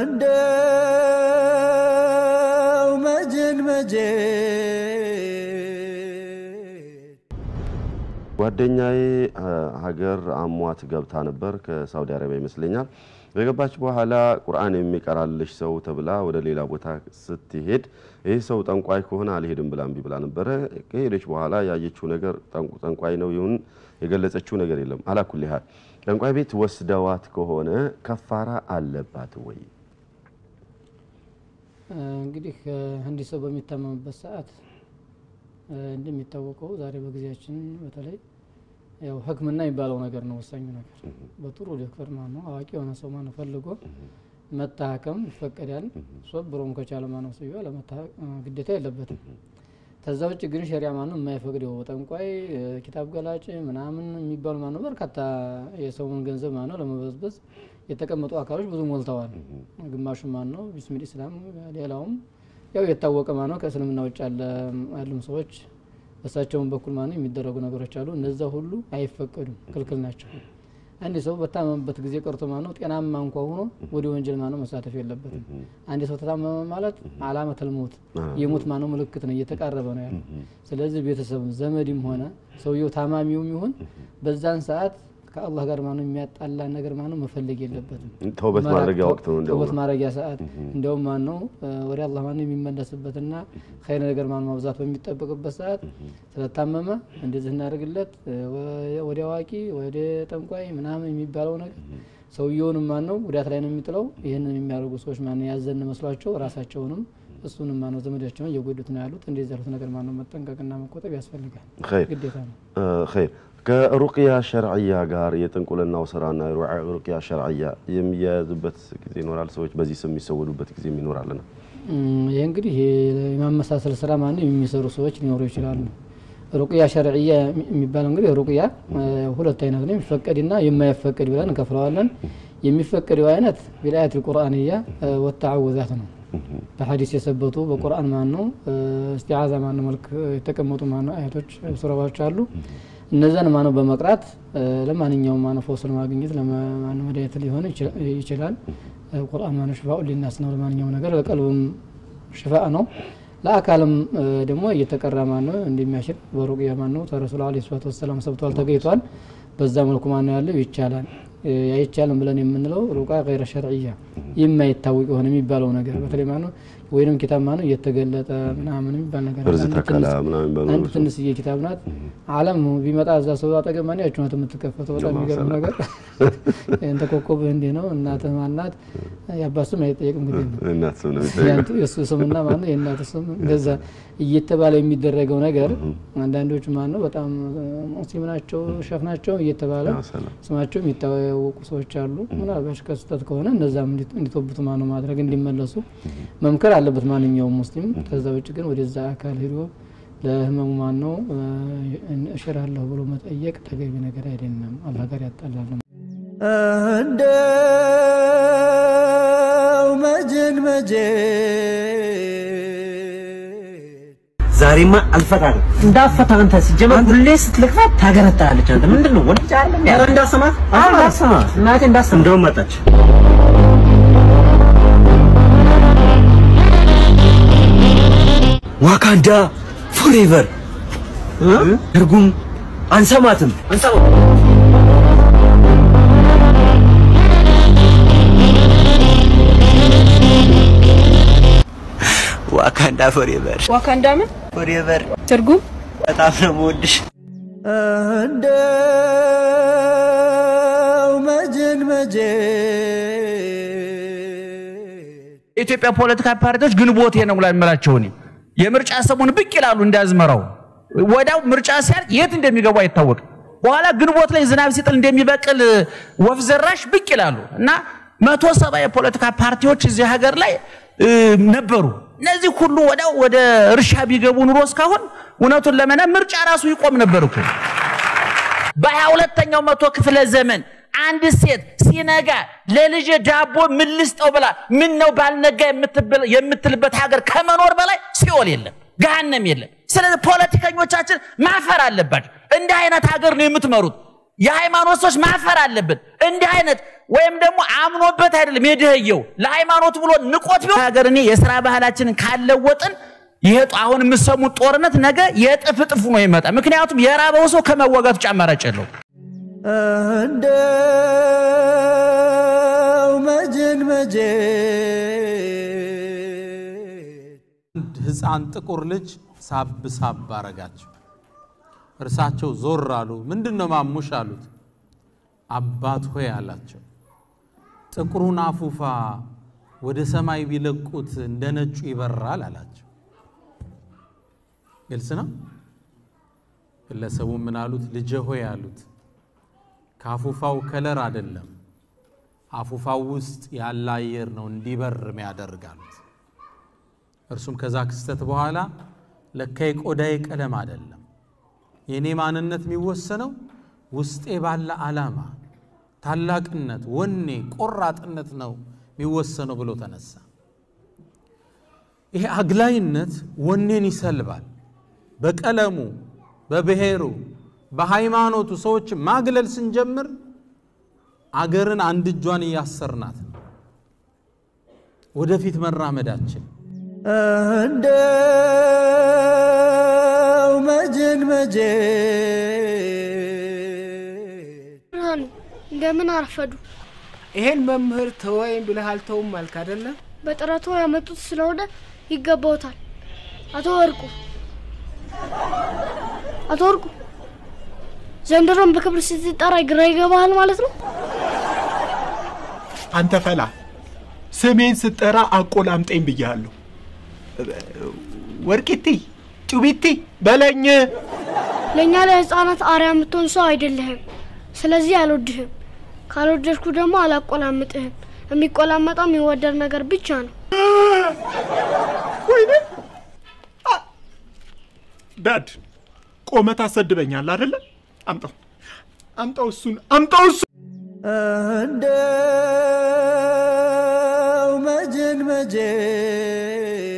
እንደው መጀን መጀን ጓደኛዬ ሀገር አሟት ገብታ ነበር ከሳውዲ አረቢያ ይመስለኛል። ከገባች በኋላ ቁርአን የሚቀራልሽ ሰው ተብላ ወደ ሌላ ቦታ ስትሄድ ይህ ሰው ጠንቋይ ከሆነ አልሄድም ብላ እምቢ ብላ ነበረ። ከሄደች በኋላ ያየችው ነገር ጠንቋይ ነው ይሁን የገለጸችው ነገር የለም። አላኩል ያህል ጠንቋይ ቤት ወስደዋት ከሆነ ከፋራ አለባት ወይ? እንግዲህ አንድ ሰው በሚታመምበት ሰዓት እንደሚታወቀው ዛሬ በጊዜያችን በተለይ ያው ሕክምና የሚባለው ነገር ነው ወሳኙ ነገር። በጥሩ ዶክተር ማነው አዋቂ የሆነ ሰው ማነው ፈልጎ መታከም ይፈቀዳል። ሶብሮም ከቻለ ማነው ሰው ግዴታ የለበትም። ከዛ ውጭ ግን ሸሪያ ማነው የማይፈቅደው ጠንቋይ፣ ኪታብ ገላጭ ምናምን የሚባሉ ማነው በርካታ የሰውን ገንዘብ ማነው ለመበዝበዝ የተቀመጡ አካሎች ብዙ ሞልተዋል። ግማሹ ማነው ቢስሚል ኢስላም፣ ሌላውም ያው የታወቀ ማነው ከእስልምና ውጭ ያሉም ሰዎች በእሳቸውን በኩል ማነው የሚደረጉ ነገሮች አሉ። እነዛ ሁሉ አይፈቀዱም፣ ክልክል ናቸው። አንድ ሰው በታመመበት ጊዜ ቀርቶ ማነው ጤናማ እንኳ ሆኖ ወደ ወንጀል ማነው መሳተፍ የለበትም። አንድ ሰው ተታመመ ማለት አላመተል ሞት የሞት ማነው ምልክት ነው፣ እየተቃረበ ነው ያለው። ስለዚህ ቤተሰብም ዘመድም ሆነ ሰውየው ታማሚውም ይሁን በዛን ሰዓት ከአላህ ጋር ማነው የሚያጣላ ነገር ማነው መፈለግ የለበትም። ተውበት ማድረጊያ ወቅት ነው። ተውበት ማድረጊያ ሰዓት እንደውም ማነው ወደ አላህ ማነው የሚመለስበትና ኸይር ነገር ማነው ማብዛት በሚጠበቅበት ሰዓት ስለታመመ እንደዚህ እናደርግለት ወደ አዋቂ ወደ ጠንቋይ ምናምን የሚባለው ነገር ሰውየውንም ማነው ጉዳት ላይ ነው የሚጥለው። ይህንን የሚያደርጉ ሰዎች ማነው ያዘን መስሏቸው ራሳቸውንም እሱንም ማነው ዘመዳቸውን እየጎዱት ነው ያሉት። እንደዚህ ያሉት ነገር ማነው መጠንቀቅና መቆጠብ ያስፈልጋል፣ ግዴታ ነው። ኸይር ከሩቅያ ሸርዕያ ጋር የጥንቁልናው ስራና ሩቅያ ሸርዕያ የሚያያዝበት ጊዜ ይኖራል። ሰዎች በዚህ ስም የሚሰወዱበት ጊዜ ይኖራልና ይህ እንግዲህ የማመሳሰል ስራ ማነው የሚሰሩ ሰዎች ሊኖሩ ይችላሉ። ሩቅያ ሸርዕያ የሚባለው እንግዲህ ሩቅያ ሁለት አይነት ነው፣ የሚፈቀድና የማይፈቀድ ብለን እንከፍለዋለን። የሚፈቀደው አይነት ቢልአያት ልቁርአንያ ወተዓውዛት ነው። በሀዲስ የሰበቱ በቁርአን ማነው እስቲዓዛ ማነው መልክ የተቀመጡ ማነው አያቶች ሱራዎች አሉ። እነዛን ማነው በመቅራት ለማንኛውም ማነው ፈውስ ለማግኘት ለማነው መድኃኒት ሊሆን ይችላል። ቁርአን ማነው ሽፋኡ ሊናስ ነው። ለማንኛውም ነገር ለቀልብም ሽፋ ነው። ለአካልም ደግሞ እየተቀራ ማነው እንደሚያሽር በሩቅያ ማነው ተረሱል ዓለይሂ ሰላቱ ወሰላም ሰብቷል፣ ተገኝቷል። በዛ መልኩ ማነው ያለው ይቻላል። አይቻልም ብለን የምንለው ሩቃ ገይረ ሸርዕያ የማይታወቅ የሆነ የሚባለው ነገር በተለይ ማነው ወይንም ኪታብ ማነው እየተገለጠ ምናምን የሚባል ነገር እርዝ ተከላ ምናምን የሚባሉ አንድ ትንሽዬ ኪታብ ናት። ዓለም ቢመጣ እዛ ሰው አጠገብ ማነው ያችሁን የምትከፈተው በጣም የሚገርም ነገር እንተ ኮከብህ እንዲህ ነው እናትህ ማናት የአባት ስም አይጠየቅም እንግዲህ ነው እናት ስም ነው የሚጠየቀው። የእሱ ስምና ማነው የእናት ስም እንደዛ እየተባለ የሚደረገው ነገር አንዳንዶቹ ማነው በጣም ሙስሊም ናቸው ሸፍ ናቸው እየተባለ ያ ሰላም። ስማቸው የሚታወቁ ሰዎች አሉ። ምናልባት ከስህተት ከሆነ እነዛም እንዲቶብቱ ማነው ማድረግ እንዲመለሱ መምከር አለበት ማንኛውም ሙስሊም። ከዛ ውጭ ግን ወደዛ አካል ሄዶ ለህመሙ ማነው እሽራለሁ ብሎ መጠየቅ ተገቢ ነገር አይደለም። አላህ ጋር ያጣላል። እንደው መጀን መጀን ዛሬማ አልፈታም። እንዳፈታ አንተ ሲጀመር ሁሌ ስትልክፋት ታገረጣለች። አንተ ምንድን ነው ወንድ አይደለም ያ እንዳሰማት እንዳሰማት እናቴ እንዳሰማት እንደውም መጣች። ዋካንዳ ፎሬቨር ትርጉም አንሰማትም አንሰማት ዋካንዳ ፎሬቨር ዋካንዳ ምን ፎሬቨር ትርጉም? በጣም ነው የምወድሽ። እንደው መጀን መጀን የኢትዮጵያ ፖለቲካ ፓርቲዎች ግንቦቴ ነው ላይ የምላቸው እኔ የምርጫ ሰሞን ብቅ ይላሉ እንዳዝመራው ወዲያው ምርጫ ሲያልቅ የት እንደሚገቡ አይታወቅም። በኋላ ግንቦት ላይ ዝናብ ሲጥል እንደሚበቅል ወፍ ዘራሽ ብቅ ይላሉ እና መቶ ሰባ የፖለቲካ ፓርቲዎች እዚህ ሀገር ላይ እ, ነበሩ። እነዚህ ሁሉ ወዲያው ወደ እርሻ ቢገቡ ኑሮ እስካሁን እውነቱን ለመና ምርጫ ራሱ ይቆም ነበር እኮ። በሀያ ሁለተኛው መቶ ክፍለ ዘመን አንድ ሴት ሲነጋ ለልጄ ዳቦ ምን ልስጠው ብላ ምን ነው ባልነጋ የምትብል- የምትልበት ሀገር ከመኖር በላይ ሲኦል የለም፣ ገሃነም የለም። ስለዚህ ፖለቲከኞቻችን ማፈር አለባቸው። እንዲህ አይነት ሀገር ነው የምትመሩት። የሃይማኖት ሰዎች ማፈር አለብን። እንዲህ አይነት ወይም ደግሞ አምኖበት አይደለም የድህየው ለሃይማኖት ብሎ ንቆት ቢሆን ሀገር እኔ የስራ ባህላችንን ካለወጥን ይሄ ጦ- አሁን የምሰሙት ጦርነት ነገ የእጥፍ እጥፍ ነው ይመጣ። ምክንያቱም የራበው ሰው ከመዋጋቱ ውጭ አማራጭ የለው። እንደው መጀን መጀን አንድ ህፃን ጥቁር ልጅ ሳብ ሳብ አረጋቸው። እርሳቸው ዞር አሉ። ምንድን ነው ማሙሽ አሉት። አባት ሆይ አላቸው፣ ጥቁሩን አፉፋ ወደ ሰማይ ቢለቁት እንደ ነጩ ይበራል አላቸው። ግልጽ ነው። ግለሰቡ ምን አሉት? ልጄ ሆይ አሉት፣ ከአፉፋው ከለር አይደለም አፉፋው ውስጥ ያለ አየር ነው እንዲበር የሚያደርግ አሉት። እርሱም ከዛ ክስተት በኋላ ለካ የቆዳዬ ቀለም አይደለም የእኔ ማንነት የሚወሰነው ውስጤ ባለ ዓላማ፣ ታላቅነት፣ ወኔ፣ ቆራጥነት ነው የሚወሰነው ብሎ ተነሳ። ይሄ አግላይነት ወኔን ይሰልባል። በቀለሙ፣ በብሔሩ፣ በሃይማኖቱ ሰዎች ማግለል ስንጀምር አገርን አንድ እጇን እያሰርናት ነው ወደፊት መራመዳችን እንደው መጀን መጀን ብርሃኑ እንደምን አረፈዱ። ይሄን መምህር ተወይም ብለህ አልተውም አልክ አይደለም? በጥረቱ ያመጡት ስለሆነ ይገባውታል። አቶ ወርቁ አቶ ወርቁ ዘንድሮም በክብር ስትጠራ ግራ ይገባሃል ማለት ነው። አንተ ፈላ ስሜን ስጠራ አቆላምጠኝ ብያለሁ። ወርቂቲ ጩቢቲ በለኝ። ለእኛ ለህፃናት አርያ የምትሆን ሰው አይደለህም። ስለዚህ አልወድህም። ካልወደድኩ ደግሞ አላቆላምጥህም። የሚቆላመጠው የሚወደድ ነገር ብቻ ነው። ወይኔ አ- ዳድ ቆመት አሰድበኛል አይደለ? አምጣው አምጣው እሱን አምጣው እሱ እንደው መጀን መጀን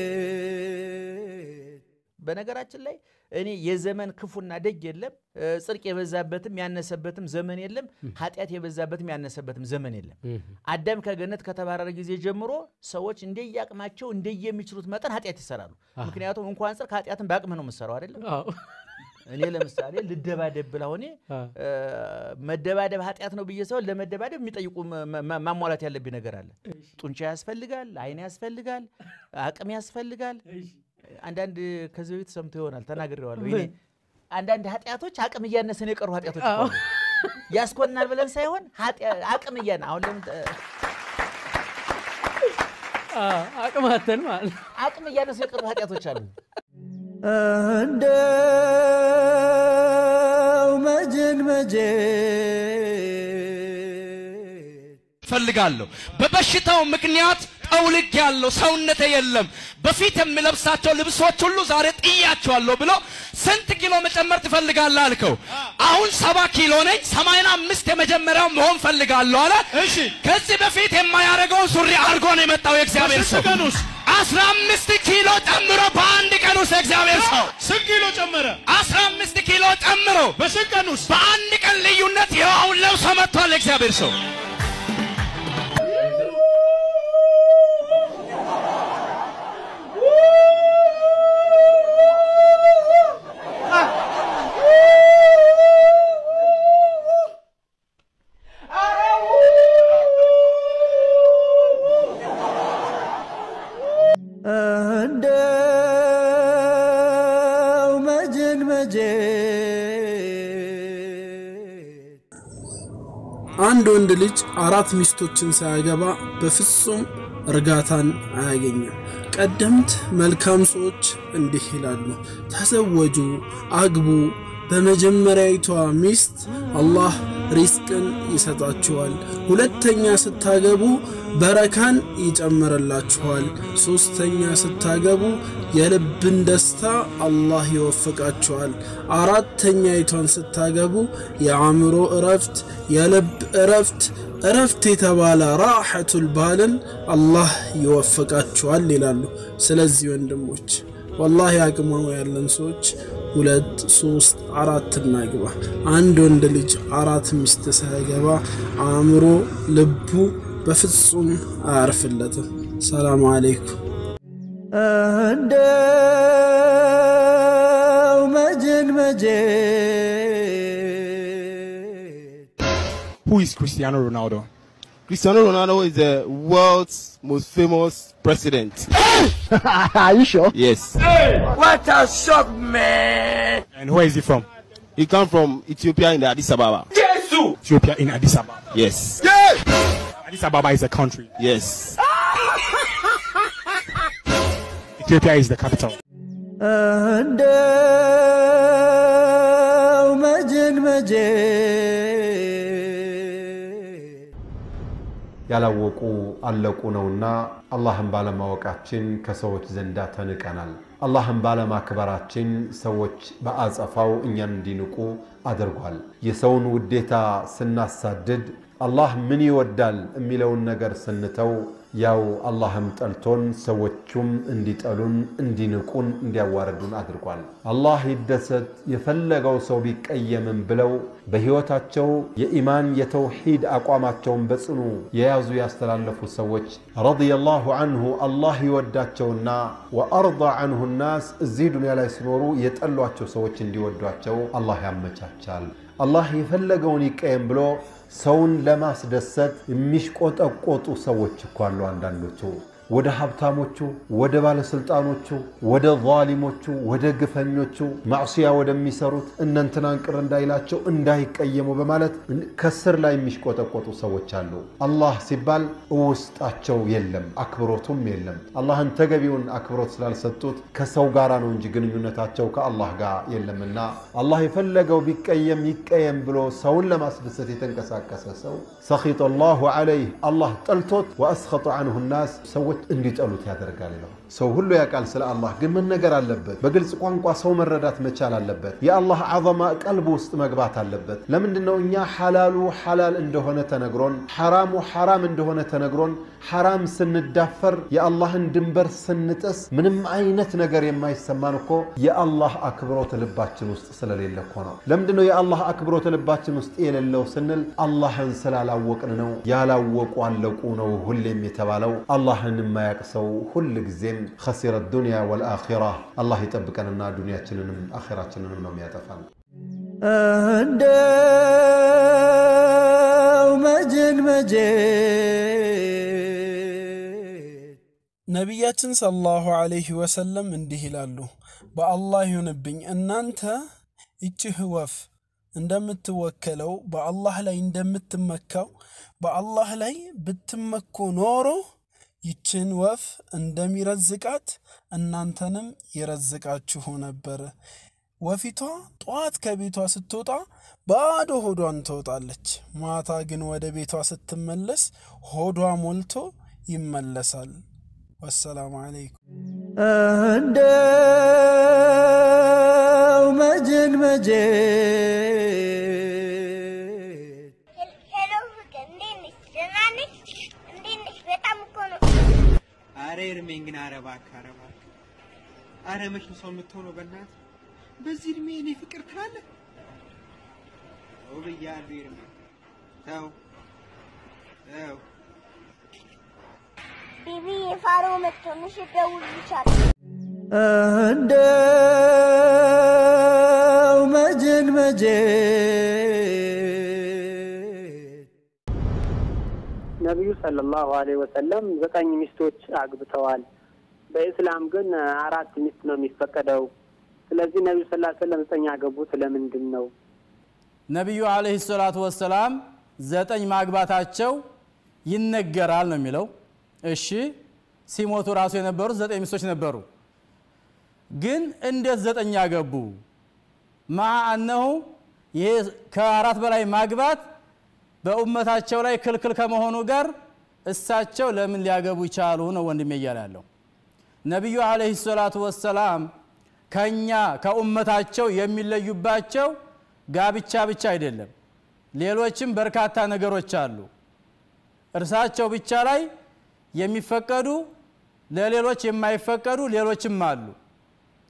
በነገራችን ላይ እኔ የዘመን ክፉና ደግ የለም፣ እ፣ ጽድቅ የበዛበትም ያነሰበትም ዘመን የለም፣ ኃጢአት የበዛበትም ያነሰበትም ዘመን የለም። አዳም ከገነት ከተባረረ ጊዜ ጀምሮ ሰዎች እንደየአቅማቸው እንደየሚችሉት መጠን ኃጢአት ይሰራሉ። ምክንያቱም እንኳን ጽድቅ ኃጢአትን በአቅምህ ነው የምትሰራው አይደለም። እኔ ለምሳሌ ልደባደብ ብላ ሆኔ እ፣ መደባደብ ኃጢአት ነው ብዬ ሰውን ለመደባደብ የሚጠይቁ መ- መ- ማሟላት ያለብኝ ነገር አለ። ጡንቻ ያስፈልጋል፣ አይን ያስፈልጋል፣ አቅም ያስፈልጋል። አንዳንድ ከዚህ በፊት ሰምቶ ይሆናል ተናግሬዋለሁ። ይሄ አንዳንድ ኃጢአቶች አቅም እያነሰን የቀሩ ኃጢአቶች እኮ አሉ። ያስኮናል ብለን ሳይሆን ኃጢአ- አቅም እያነ አሁን ለምን አቅማተን ማለት ነው። አቅም እያነሱ የቀሩ ኃጢአቶች አሉ። እንደው መጀን መጀን ፈልጋለሁ በበሽታው ምክንያት ጠውልግ ያለው ሰውነቴ የለም በፊት የምለብሳቸው ልብሶች ሁሉ ዛሬ ጥያቸዋለሁ ብሎ ስንት ኪሎ መጨመር ትፈልጋለህ አልከው አሁን ሰባ ኪሎ ነኝ ሰማንያ አምስት የመጀመሪያው መሆን ፈልጋለሁ አለ እሺ ከዚህ በፊት የማያደርገውን ሱሪ አድርጎ ነው የመጣው የእግዚአብሔር ሰው አስራ አምስት ኪሎ ጨምሮ በአንድ ቀን ውስጥ የእግዚአብሔር ሰው ስንት ኪሎ ጨመረ አስራ አምስት ኪሎ ጨምሮ በስንት ቀን ውስጥ በአንድ ቀን ልዩነት ይኸው አሁን ለብሶ መጥቷል የእግዚአብሔር ሰው እንደው መጀን መጀን አንድ ወንድ ልጅ አራት ሚስቶችን ሳያገባ በፍጹም እርጋታን አያገኝም። ቀደምት መልካም ሰዎች እንዲህ ይላሉ፣ ተዘወጁ፣ አግቡ። በመጀመሪያዊቷ ሚስት አላህ ሪዝቅን ይሰጣችኋል። ሁለተኛ ስታገቡ በረካን ይጨምርላችኋል። ሶስተኛ ስታገቡ የልብን ደስታ አላህ ይወፍቃችኋል። አራተኛይቷን ስታገቡ የአእምሮ እረፍት፣ የልብ እረፍት እረፍት የተባለ ራሐቱል ባልን አላህ ይወፍቃችኋል ይላሉ። ስለዚህ ወንድሞች ወላሂ አቅሙ ያለን ሰዎች ሁለት ሶስት አራት እናግባ። አንድ ወንድ ልጅ አራት ሚስት ሳያገባ አእምሮ ልቡ በፍጹም አያርፍለትም። ሰላም አለይኩም። እንደው መጀን መጀን Who is Cristiano Ronaldo? Cristiano Ronaldo is the world's most famous president. Are you sure? Yes. What a shock, man! And where is he from? He come from Ethiopia in the Addis Ababa. Jesus! Ethiopia in Addis Ababa. Yes. Addis Ababa is a country. Yes. Ethiopia is the capital. እንደው መጀን መጀን ያላወቁ አለቁ ነውና አላህን ባለማወቃችን ከሰዎች ዘንዳ ተንቀናል። አላህን ባለማክበራችን ሰዎች በአጸፋው እኛን እንዲንቁ አድርጓል። የሰውን ውዴታ ስናሳድድ አላህ ምን ይወዳል የሚለውን ነገር ስንተው ያው አላህም ጠልቶን ሰዎቹም እንዲጠሉን እንዲንቁን እንዲያዋርዱን አድርጓል። አላህ ይደሰት የፈለገው ሰው ቢቀየምም ብለው በሕይወታቸው የኢማን የተውሂድ አቋማቸውን በጽኑ የያዙ ያስተላለፉ ሰዎች ረዲየላሁ አንሁ አላህ ይወዳቸውና ወአርዳ አንሁ ናስ እዚህ ዱንያ ላይ ሲኖሩ የጠሏቸው ሰዎች እንዲወዷቸው አላህ ያመቻቻል። አላህ የፈለገውን ይቀየም ብሎ ሰውን ለማስደሰት የሚሽቆጠቆጡ ሰዎች እኮ አሉ። አንዳንዶቹ ወደ ሀብታሞቹ፣ ወደ ባለስልጣኖቹ፣ ወደ ዛሊሞቹ፣ ወደ ግፈኞቹ ማዕስያ ወደሚሰሩት እነንትናን ቅር እንዳይላቸው እንዳይቀየሙ በማለት ከስር ላይ የሚሽቆጠቆጡ ሰዎች አሉ። አላህ ሲባል ውስጣቸው የለም፣ አክብሮቱም የለም። አላህን ተገቢውን አክብሮት ስላልሰጡት ከሰው ጋራ ነው እንጂ ግንኙነታቸው ከአላህ ጋር የለምና አላህ የፈለገው ቢቀየም ይቀየም ብሎ ሰውን ለማስደሰት የተንቀሳቀሰ ሰው ሰኺጠ ላሁ ዐለይህ አላህ ጠልቶት ወአስኸጡ አንሁ ናስ ሰዎች እንዲጠሉት ያደርጋል ነው። ሰው ሁሉ ያውቃል ስለ አላህ ግን መነገር አለበት። በግልጽ ቋንቋ ሰው መረዳት መቻል አለበት። የአላህ ዐዘማ ቀልብ ውስጥ መግባት አለበት። ለምንድን ነው እኛ ሐላሉ ሐላል እንደሆነ ተነግሮን፣ ሐራሙ ሐራም እንደሆነ ተነግሮን፣ ሐራም ስንዳፈር፣ የአላህን ድንበር ስንጥስ ምንም አይነት ነገር የማይሰማን እኮ የአላህ አክብሮት ልባችን ውስጥ ስለሌለ እኮ ነው። ለምንድን ነው የአላህ አክብሮት ልባችን ውስጥ የሌለው ስንል አላህን ስላላወቅን ነው። ያላወቁ አለቁ ነው ሁሌም የተባለው። አላህን የማያቅ ሰው ሁል ጊዜም ኸሲረ ዱንያ ወልአኺራ። አላህ ይጠብቀንና ዱንያችንንም አኺራችንንም ነው የሚያጠፋን። እንደው መጀን መጀን ነቢያችን ሰለላሁ ዐለይሂ ወሰለም እንዲህ ይላሉ፣ በአላህ ይሁንብኝ እናንተ ይችህ ወፍ እንደምትወከለው በአላህ ላይ እንደምትመካው በአላህ ላይ ብትመኩ ኖሮ ይችን ወፍ እንደሚረዝቃት እናንተንም ይረዝቃችሁ ነበር። ወፊቷ ጠዋት ከቤቷ ስትወጣ ባዶ ሆዷን ትወጣለች። ማታ ግን ወደ ቤቷ ስትመለስ ሆዷ ሞልቶ ይመለሳል። ወሰላሙ አለይኩም። እንደው መጀን መጀን ሄሎ ፍቅር፣ እንዴት ነሽ? ደህና ነሽ? እንዴት ነሽ? በጣም እኮ ነው። አረ እድሜን ግን አረ እባክህ አረ እባክህ አረ መች ነው ሰው የምትሆነው? በእናትህ በዚህ እድሜ እኔ ፍቅር ትላለህ? ተው ብያለሁ እድሜ ተው ተው። ቢቢ የፋሮ መጥቶ ምሽት ደውልልሻለሁ። እንደው መጀን መጀን ነቢዩ ሰለላሁ ዐለይሂ ወሰለም ዘጠኝ ሚስቶች አግብተዋል። በኢስላም ግን አራት ሚስት ነው የሚፈቀደው። ስለዚህ ነቢዩ ሰለላሁ ዐለይሂ ወሰለም ዘጠኝ ያገቡት ለምንድን ነው? ነቢዩ አለይሂ ሰላቱ ወሰላም ዘጠኝ ማግባታቸው ይነገራል ነው የሚለው። እሺ ሲሞቱ ራሱ የነበሩት ዘጠኝ ሚስቶች ነበሩ። ግን እንዴት ዘጠኝ ያገቡ? ማ አነሁ ይሄ ከአራት በላይ ማግባት በኡመታቸው ላይ ክልክል ከመሆኑ ጋር እሳቸው ለምን ሊያገቡ ይቻሉ ነው ወንድሜ እያለ ያለው። ነቢዩ አለይሂ ሰላቱ ወሰላም ከኛ ከኡመታቸው የሚለዩባቸው ጋብቻ ብቻ አይደለም፣ ሌሎችም በርካታ ነገሮች አሉ። እርሳቸው ብቻ ላይ የሚፈቀዱ ለሌሎች የማይፈቀዱ ሌሎችም አሉ።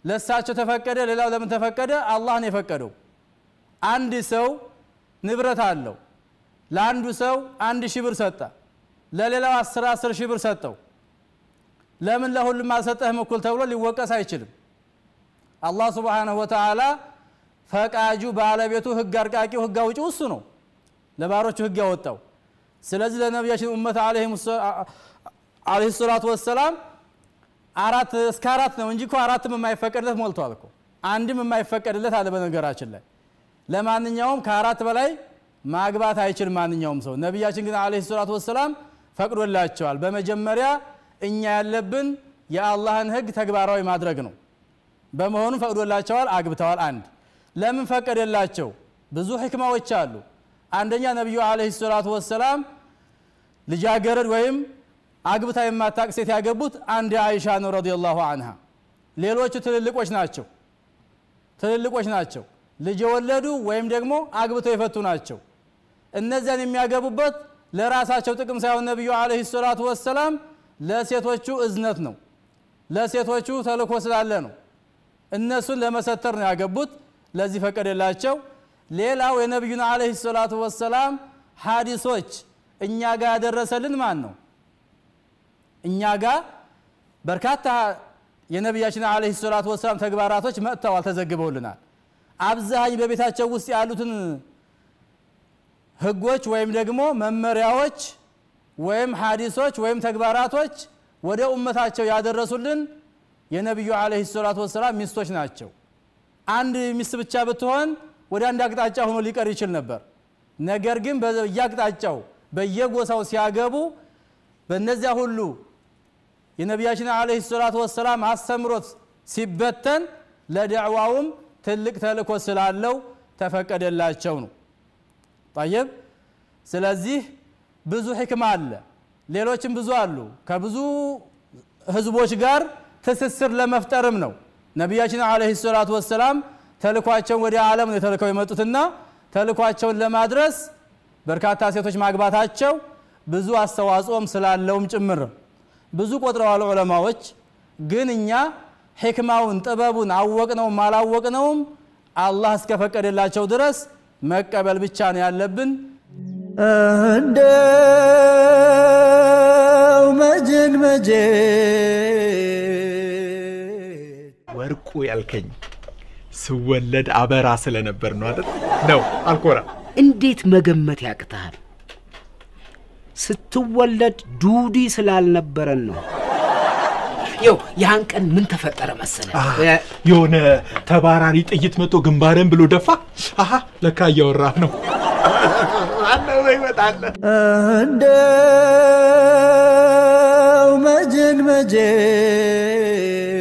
ለእሳቸው ተፈቀደ ሌላው ለምን ተፈቀደ አላህ ነው የፈቀደው አንድ ሰው ንብረት አለው ለአንዱ ሰው አንድ ሺህ ብር ሰጠ ለሌላው አስር አስር ሺህ ብር ሰጠው ለምን ለሁሉም አልሰጠህም እኩል ተብሎ ሊወቀስ አይችልም አላህ ስብሓንሁ ወተዓላ ፈቃጁ ባለቤቱ ህግ አርቃቂው ህግ አውጪው እሱ ነው ለባሮቹ ህግ ያወጣው ስለዚህ ለነቢያችን ኡመት አለህ ሰላቱ ወሰላም አራት እስከ አራት ነው እንጂ እኮ አራትም የማይፈቀድለት ሞልቷል እኮ አንድም የማይፈቀድለት አለ በነገራችን ላይ ለማንኛውም ከአራት በላይ ማግባት አይችል ማንኛውም ሰው ነቢያችን ግን አለህ ሰላቱ ወሰላም ፈቅዶላቸዋል በመጀመሪያ እኛ ያለብን የአላህን ህግ ተግባራዊ ማድረግ ነው በመሆኑም ፈቅዶላቸዋል አግብተዋል አንድ ለምን ፈቀደላቸው ብዙ ህክማዎች አሉ አንደኛ ነቢዩ አለህ ሰላቱ ወሰላም ልጃገረድ ወይም አግብታ የማታቅ ሴት ያገቡት አንድ አይሻ ነው ረዲየላሁ አንሃ ሌሎቹ ትልልቆች ናቸው ትልልቆች ናቸው ልጅ የወለዱ ወይም ደግሞ አግብተው የፈቱ ናቸው እነዚያን የሚያገቡበት ለራሳቸው ጥቅም ሳይሆን ነቢዩ አለህ ሰላቱ ወሰላም ለሴቶቹ እዝነት ነው ለሴቶቹ ተልኮ ስላለ ነው እነሱን ለመሰተር ነው ያገቡት ለዚህ ፈቀደላቸው ሌላው የነቢዩን አለህ ሰላቱ ወሰላም ሀዲሶች እኛ ጋር ያደረሰልን ማን ነው እኛ ጋር በርካታ የነቢያችን አለህ ሰላቱ ወሰላም ተግባራቶች መጥተዋል ተዘግበውልናል አብዛኝ በቤታቸው ውስጥ ያሉትን ህጎች ወይም ደግሞ መመሪያዎች ወይም ሀዲሶች ወይም ተግባራቶች ወደ ኡመታቸው ያደረሱልን የነቢዩ አለህ ሰላቱ ወሰላም ሚስቶች ናቸው አንድ ሚስት ብቻ ብትሆን ወደ አንድ አቅጣጫ ሆኖ ሊቀር ይችል ነበር ነገር ግን በየአቅጣጫው በየጎሳው ሲያገቡ በእነዚያ ሁሉ የነቢያችን አለህ ሰላቱ ወሰላም አስተምሮት ሲበተን ለደዕዋውም ትልቅ ተልእኮ ስላለው ተፈቀደላቸው ነው ጠይብ ስለዚህ ብዙ ሕክማ አለ ሌሎችም ብዙ አሉ ከብዙ ህዝቦች ጋር ትስስር ለመፍጠርም ነው ነቢያችን አለህ ሰላቱ ወሰላም ተልኳቸውን ወደ ዓለም ነው ተልከው የመጡትና ተልኳቸውን ለማድረስ በርካታ ሴቶች ማግባታቸው ብዙ አስተዋጽኦም ስላለውም ጭምር ብዙ ቆጥረዋል ዑለማዎች ግን እኛ ሕክማውን ጥበቡን አወቅነውም አላወቅነውም አላህ እስከፈቀደላቸው ድረስ መቀበል ብቻ ነው ያለብን እንደው መጀን መጀን ወርቁ ያልከኝ ስወለድ አበራ ስለነበር ነው አይደል? ነው አልኮራ። እንዴት መገመት ያቅተሃል? ስትወለድ ዱዲ ስላልነበረን ነው። ይው ያን ቀን ምን ተፈጠረ መሰለ? የሆነ ተባራሪ ጥይት መጥቶ ግንባርን ብሎ ደፋ። አሀ ለካ እያወራህ ነው። አለው ይመጣለ እንደው መጀን መጀን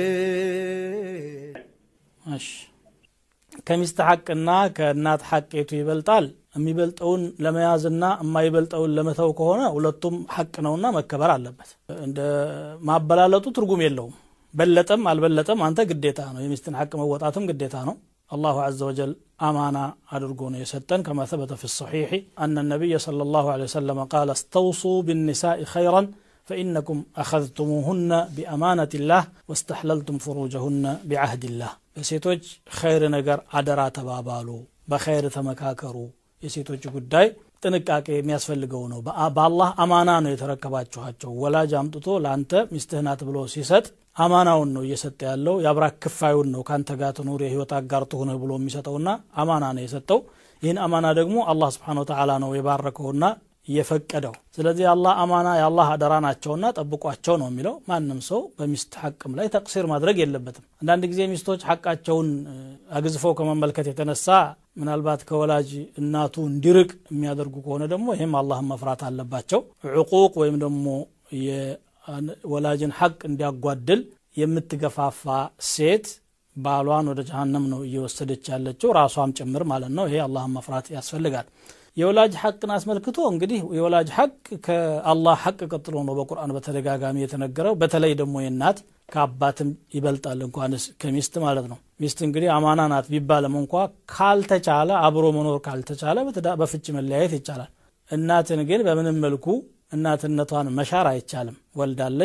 እሺ ከሚስት ሐቅና ከእናት ሐቅ የቱ ይበልጣል? የሚበልጠውን ለመያዝና የማይበልጠውን ለመተው ከሆነ ሁለቱም ሐቅ ነውና መከበር አለበት። እንደ ማበላለጡ ትርጉም የለውም። በለጠም አልበለጠም አንተ ግዴታ ነው። የሚስትን ሐቅ መወጣትም ግዴታ ነው። አላሁ ዐዘ ወጀል አማና አድርጎ ነው የሰጠን ከማ ተበተ ፊ ሰሒሕ አነ ነቢይ ሰለላሁ ዐለይሂ ወሰለም ቃለ እስተውሱ ቢኒሳኢ ኸይራን فإنكم أخذتموهن بأمانة الله واستحللتم فروجهن بعهد الله በሴቶች ኸይር ነገር አደራ ተባባሉ፣ በኸይር ተመካከሩ። የሴቶች ጉዳይ ጥንቃቄ የሚያስፈልገው ነው። በአላህ አማና ነው የተረከባችኋቸው። ወላጅ አምጥቶ ለአንተ ሚስትህ ናት ብሎ ሲሰጥ አማናውን ነው እየሰጠ ያለው። የአብራክ ክፋዩን ነው ከአንተ ጋር ትኑር የህይወት አጋር ትሁንህ ብሎ የሚሰጠውና አማና ነው የሰጠው። ይህን አማና ደግሞ አላህ ስብሓነ ወተዓላ ነው የባረከውና የፈቀደው። ስለዚህ የአላህ አማና የአላህ አደራ ናቸውና ጠብቋቸው ነው የሚለው። ማንም ሰው በሚስት ሐቅም ላይ ተቅሲር ማድረግ የለበትም። አንዳንድ ጊዜ ሚስቶች ሐቃቸውን አግዝፈው ከመመልከት የተነሳ ምናልባት ከወላጅ እናቱ እንዲርቅ የሚያደርጉ ከሆነ ደግሞ ይህም አላህን መፍራት አለባቸው። ዕቁቅ ወይም ደግሞ የወላጅን ሐቅ እንዲያጓድል የምትገፋፋ ሴት ባሏን ወደ ጀሃነም ነው እየወሰደች ያለችው ራሷም ጭምር ማለት ነው። ይሄ አላህን መፍራት ያስፈልጋል። የወላጅ ሐቅን አስመልክቶ እንግዲህ የወላጅ ሐቅ ከአላህ ሐቅ ቀጥሎ ነው በቁርአን በተደጋጋሚ የተነገረው። በተለይ ደግሞ የእናት ከአባትም ይበልጣል እንኳንስ ከሚስት ማለት ነው። ሚስት እንግዲህ አማና ናት ቢባልም እንኳ ካልተቻለ አብሮ መኖር ካልተቻለ በፍች መለያየት ይቻላል። እናትን ግን በምንም መልኩ እናትነቷን መሻር አይቻልም። ወልዳለች፣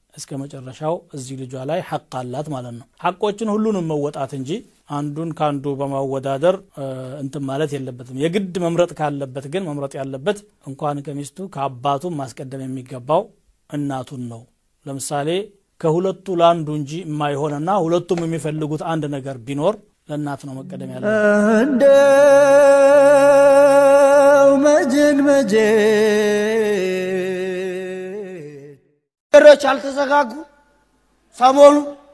እስከ መጨረሻው እዚህ ልጇ ላይ ሐቅ አላት ማለት ነው። ሐቆችን ሁሉንም መወጣት እንጂ አንዱን ከአንዱ በማወዳደር እንትን ማለት የለበትም። የግድ መምረጥ ካለበት ግን መምረጥ ያለበት እንኳን ከሚስቱ ከአባቱም ማስቀደም የሚገባው እናቱን ነው። ለምሳሌ ከሁለቱ ለአንዱ እንጂ የማይሆንና ሁለቱም የሚፈልጉት አንድ ነገር ቢኖር ለእናት ነው መቀደም ያለ እንደው መጀን መጀን ነገሮች አልተዘጋጉ ሰሞኑ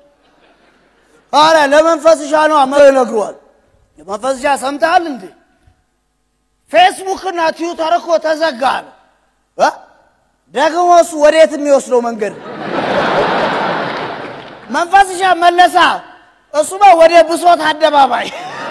አረ ለመንፈስሻ ነው አመ ይነግሯል። ለመንፈስሻ ሰምተሃል እንዴ? ፌስቡክ እና ትዊተር እኮ ተዘጋ ነው እ ደግሞ እሱ ወዴት የሚወስደው መንገድ ነው? መንፈስሻ መለሳ እሱማ ወደ ብሶት አደባባይ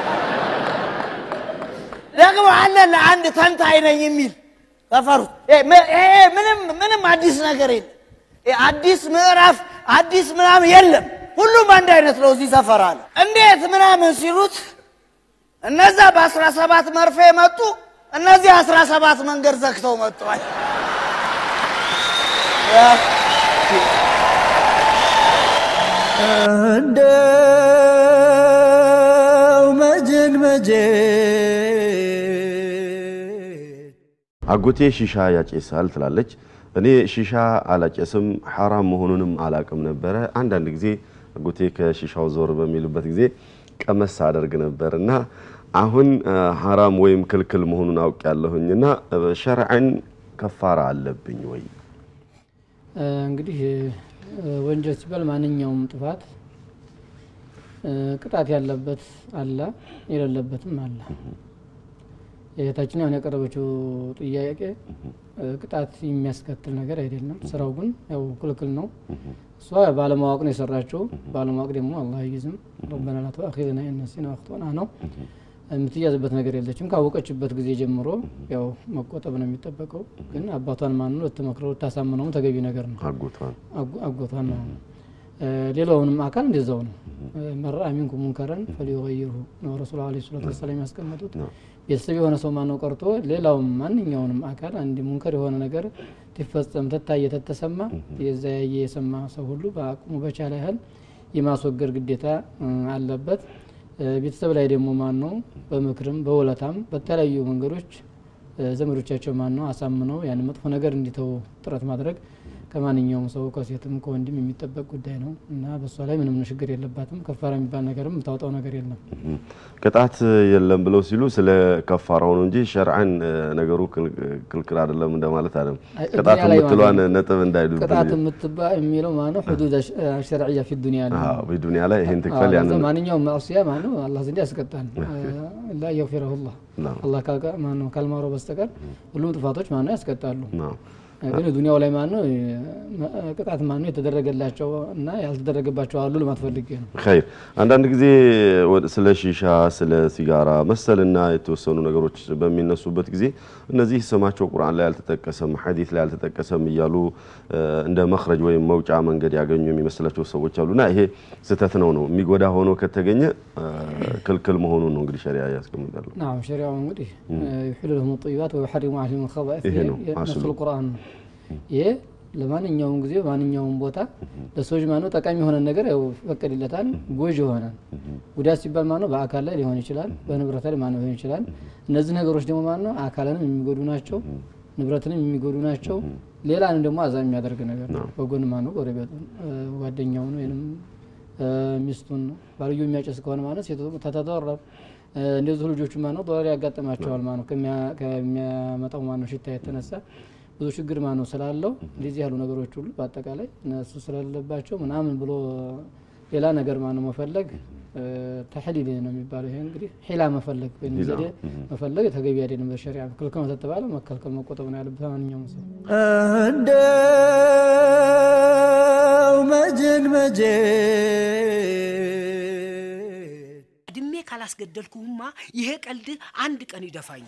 ደግሞ አለ ለአንድ ተንታኝ ነኝ የሚል ተፈሩት። ይሄ ምንም ምንም አዲስ ነገር የለም። አዲስ ምዕራፍ አዲስ ምናምን የለም። ሁሉም አንድ አይነት ነው እዚህ ሰፈር አለ። እንዴት ምናምን ሲሉት እነዛ በአስራ ሰባት መርፌ መጡ፣ እነዚህ አስራ ሰባት መንገድ ዘግተው መጥተዋል። እንደው መጀን መጀን አጎቴ ሺሻ ያጨሳል ትላለች። እኔ ሺሻ አላጨስም ሐራም መሆኑንም አላቅም ነበረ። አንዳንድ ጊዜ አጎቴ ከሺሻው ዞር በሚልበት ጊዜ ቀመስ አደርግ ነበር እና አሁን ሐራም ወይም ክልክል መሆኑን አውቅ ያለሁኝና ሸርዐን ከፋራ አለብኝ ወይ? እንግዲህ ወንጀል ሲባል ማንኛውም ጥፋት ቅጣት ያለበት አለ፣ የሌለበትም አለ። እህታችን አሁን ያቀረበችው ጥያቄ ቅጣት የሚያስከትል ነገር አይደለም። ስራው ግን ያው ክልክል ነው። እሷ ባለማወቅ ነው የሰራችው። ባለማወቅ ደግሞ አላህ አይይዝም። ረበና ላ ተአኺዝና ኢን ነሲና አኽጠና ነው። የምትያዝበት ነገር የለችም። ካወቀችበት ጊዜ ጀምሮ ያው መቆጠብ ነው የሚጠበቀው። ግን አባቷን ማን ነው ልትመክረው ልታሳምነውም ተገቢ ነገር ነው። አጎቷን አጎቷን ነው። ሌላውንም አካል እንደዛው ነው። መራ ሚንኩም ሙንከረን ፈሊዩገይርሁ ነው ረሱል ዐለይሂ ሰላቱ ወሰላም ያስቀመጡት። ቤተሰብ የሆነ ሰው ማነው ቀርቶ ሌላውም ማንኛውንም አካል አንድ ሙንከር የሆነ ነገር ትፈጸም ተታየ ተተሰማ የዛ ያየ የሰማ ሰው ሁሉ በአቅሙ በቻለ ያህል የማስወገድ ግዴታ አለበት። ቤተሰብ ላይ ደግሞ ማን ነው በምክርም በውለታም በተለያዩ መንገዶች ዘመዶቻቸው ማን ነው አሳምነው ያን መጥፎ ነገር እንዲተው ጥረት ማድረግ ከማንኛውም ሰው ከሴትም ከወንድም የሚጠበቅ ጉዳይ ነው እና በእሷ ላይ ምንም ችግር የለባትም። ከፋራ የሚባል ነገርም የምታወጣው ነገር የለም። ቅጣት የለም ብለው ሲሉ ስለ ከፋራው ነው እንጂ ሸርዐን ነገሩ ክልክል አይደለም እንደማለት አይደለም። ቅጣት የምትሏን ነጥብ እንዳይሉ ቅጣት የምትባ የሚለው ማነው ሁዱድ ሸርዕያ ፊ ዱንያ ነው። በዱንያ ላይ ይህን ትክፈል ያን ማንኛውም ማዕሲያ ማነው አላህ ዘንድ ያስቀጣል። ላ የግፊረሁላህ አላህ ካልማረው በስተቀር ሁሉም ጥፋቶች ማነው ያስቀጣሉ። ግን ዱንያው ላይ ማነው ቅጣት ማነው የተደረገላቸው እና ያልተደረገባቸው አሉ ለማለት ፈልጌ ነው። ኸይር አንዳንድ ጊዜ ስለ ሺሻ፣ ስለ ሲጋራ መሰልና የተወሰኑ ነገሮች በሚነሱበት ጊዜ እነዚህ ስማቸው ቁርአን ላይ አልተጠቀሰም፣ ሐዲስ ላይ አልተጠቀሰም እያሉ እንደ መኽረጅ ወይም መውጫ መንገድ ያገኙ የሚመስላቸው ሰዎች አሉና ይሄ ስህተት ነው ነው የሚጎዳ ሆኖ ከተገኘ ክልክል መሆኑን ነው እንግዲህ ሸሪያ ያስቀምጣሉ። ናም ሸሪያው እንግዲህ ዩሒሉ ለሁም ጠይባት ወዩሐሪሙ ዐለይሂም ኸባኢስ ይሄ ነው ነፍሱል ቁርአን ነው። ይሄ ለማንኛውም ጊዜ ማንኛውም ቦታ ለሰዎች ማነው ጠቃሚ የሆነ ነገር ያው ይፈቀድለታል፣ ጎጅ ይሆናል። ጉዳት ሲባል ማነው በአካል ላይ ሊሆን ይችላል፣ በንብረት ላይ ማነው ሊሆን ይችላል። እነዚህ ነገሮች ደግሞ ማነው አካልንም የሚጎዱ ናቸው፣ ንብረትንም የሚጎዱ ናቸው። ሌላንም ደግሞ አዛ የሚያደርግ ነገር ነው። በጎን ማነው ጎረቤቱን፣ ጓደኛውን ወይም ሚስቱን ባልዮ የሚያጨስ ከሆነ ማለት ሴቱ ተተደረብ እንደዚሁ ልጆቹ ማነው ዶላር ያጋጥማቸዋል ማነው ከሚያመጣው ማነው ሽታ የተነሳ ብዙ ችግር ማነው ስላለው እንደዚህ ያሉ ነገሮች ሁሉ በአጠቃላይ እነሱ ስለሌለባቸው ምናምን ብሎ ሌላ ነገር ማነው መፈለግ ተሕሊል ነው የሚባለው። ይሄ እንግዲህ ሒላ መፈለግ ወይም ዘዴ መፈለግ ተገቢ አይደለም። በሸሪዓ ክልክል ነው ተተባለ መከልከል መቆጠብ ነው ያለበት ማንኛውም ሰው። እንደው መጀን መጀን እድሜ ካላስገደልኩህማ ይሄ ቀልድ አንድ ቀን ይደፋኝ።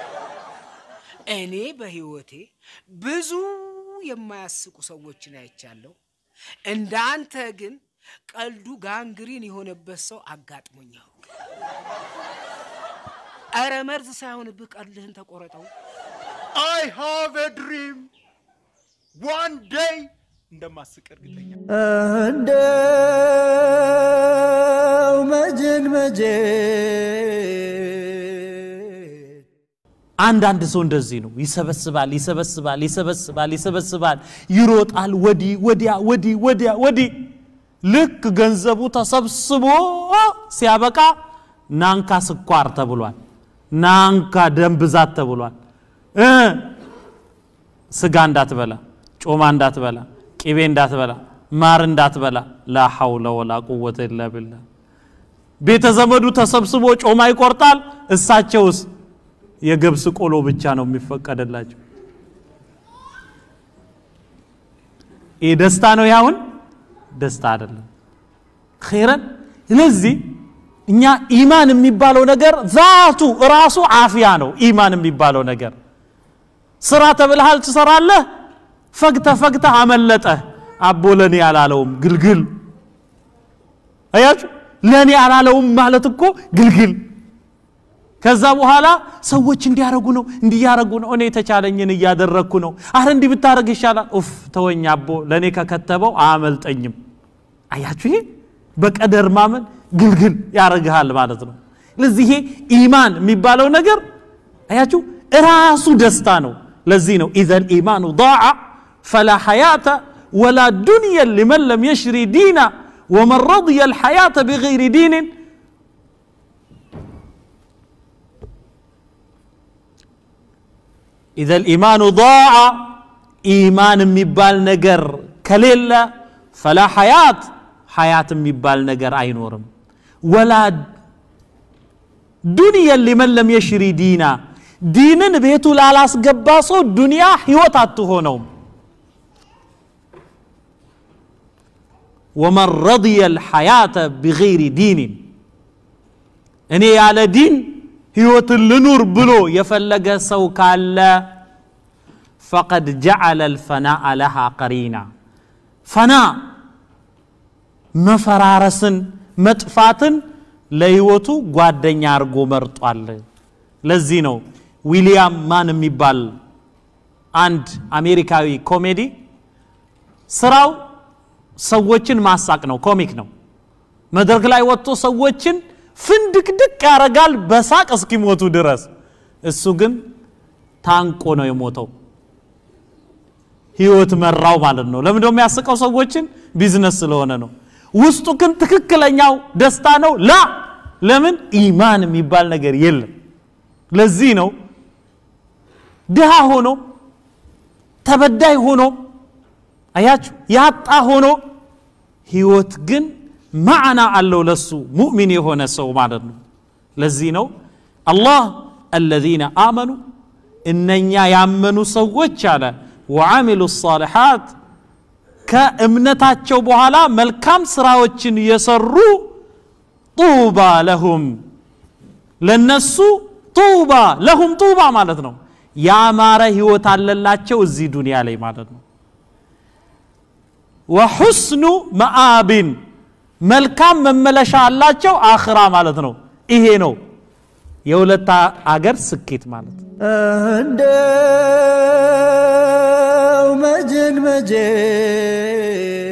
እኔ በህይወቴ ብዙ የማያስቁ ሰዎችን አይቻለሁ። እንደ አንተ ግን ቀልዱ ጋንግሪን የሆነበት ሰው አጋጥሞኝ ያውቅ። ኧረ መርዝ ሳይሆንብህ ቀልድህን ተቆረጠው። I have a dream. One day እንደማስቅ እርግጠኛ እንደው መጀን መጀን አንዳንድ ሰው እንደዚህ ነው። ይሰበስባል፣ ይሰበስባል፣ ይሰበስባል፣ ይሰበስባል፣ ይሮጣል፣ ወዲህ ወዲያ፣ ወዲህ ወዲያ፣ ወዲህ። ልክ ገንዘቡ ተሰብስቦ ሲያበቃ ናንካ ስኳር ተብሏል፣ ናንካ ደም ብዛት ተብሏል። እ ስጋ እንዳትበላ፣ ጮማ እንዳትበላ፣ ቅቤ እንዳትበላ፣ ማር እንዳትበላ። ላ ሐውለ ወላ ቁወተ ኢላ ቢላህ። ቤተ ዘመዱ ተሰብስቦ ጮማ ይቆርጣል። እሳቸውስ የገብስ ቆሎ ብቻ ነው የሚፈቀደላቸው። ይህ ደስታ ነው ያሁን ደስታ አይደለም። ኸይረን ስለዚህ እኛ ኢማን የሚባለው ነገር ዛቱ ራሱ አፍያ ነው። ኢማን የሚባለው ነገር ስራ ተብልሃል ትሰራለህ፣ ፈግተ ፈግተ አመለጠ። አቦ ለኔ አላለውም ግልግል። አያችሁ፣ ለኔ አላለውም ማለት እኮ ግልግል ከዛ በኋላ ሰዎች እንዲያረጉ ነው እንዲያረጉ ነው፣ እኔ የተቻለኝን እያደረግኩ ነው። አረ እንዲህ ብታደረግ ይሻላል። ኡፍ ተወኝ አቦ ለእኔ ከከተበው አያመልጠኝም። አያችሁ፣ ይሄ በቀደር ማመን ግልግል ያደርግሃል ማለት ነው። ስለዚህ ይሄ ኢማን የሚባለው ነገር አያችሁ እራሱ ደስታ ነው። ለዚህ ነው ኢዘል ኢማኑ ضاع ፈላ ሐያተ ወላ ዱንየን ሊመን ለም የሽሪ ዲና ወመን ረضየ الحياة بغير دين ኢዘ ልኢማኑ ضاع ኢማን የሚባል ነገር ከሌለ ፈላ ሐያት ሐያት የሚባል ነገር አይኖርም። ወላ ዱንየን ሊመን ለም የሽሪ ዲና ዲንን ቤቱ ላላስገባ ሰው ዱንያ ህይወት አትሆነውም። ወመን ረضየ ልሐያተ ቢገይሪ ዲንን እኔ ያለ ዲን ህይወትን ልኑር ብሎ የፈለገ ሰው ካለ ፈቀድ ጀዓለ ልፈናአ ለሃ ቀሪና ፈና መፈራረስን መጥፋትን ለህይወቱ ጓደኛ አድርጎ መርጧል። ለዚህ ነው ዊሊያም ማን የሚባል አንድ አሜሪካዊ ኮሜዲ ስራው ሰዎችን ማሳቅ ነው፣ ኮሚክ ነው። መድረክ ላይ ወጥቶ ሰዎችን ፍንድቅድቅ ያደርጋል በሳቅ እስኪሞቱ ድረስ። እሱ ግን ታንቆ ነው የሞተው። ህይወት መራው ማለት ነው። ለምን ደሞ የሚያስቀው ሰዎችን? ቢዝነስ ስለሆነ ነው። ውስጡ ግን ትክክለኛው ደስታ ነው። ላ ለምን ኢማን የሚባል ነገር የለም። ለዚህ ነው ድሃ ሆኖ ተበዳይ ሆኖ አያችሁ ያጣ ሆኖ ህይወት ግን ማዕና አለው ለሱ ሙእሚን የሆነ ሰው ማለት ነው። ለዚህ ነው አላህ አለዚነ አመኑ እነኛ ያመኑ ሰዎች አለ ወዓሚሉ ሳሊሓት ከእምነታቸው በኋላ መልካም ስራዎችን የሰሩ ጡባ ለሁም ለነሱ ጡባ ለሁም ጡባ ማለት ነው ያማረ ህይወት አለላቸው እዚህ ዱንያ ላይ ማለት ነው ወሑስኑ መአቢን መልካም መመለሻ አላቸው አኽራ ማለት ነው ይሄ ነው የሁለት አገር ስኬት ማለት ነው እንደው መጀን መጀን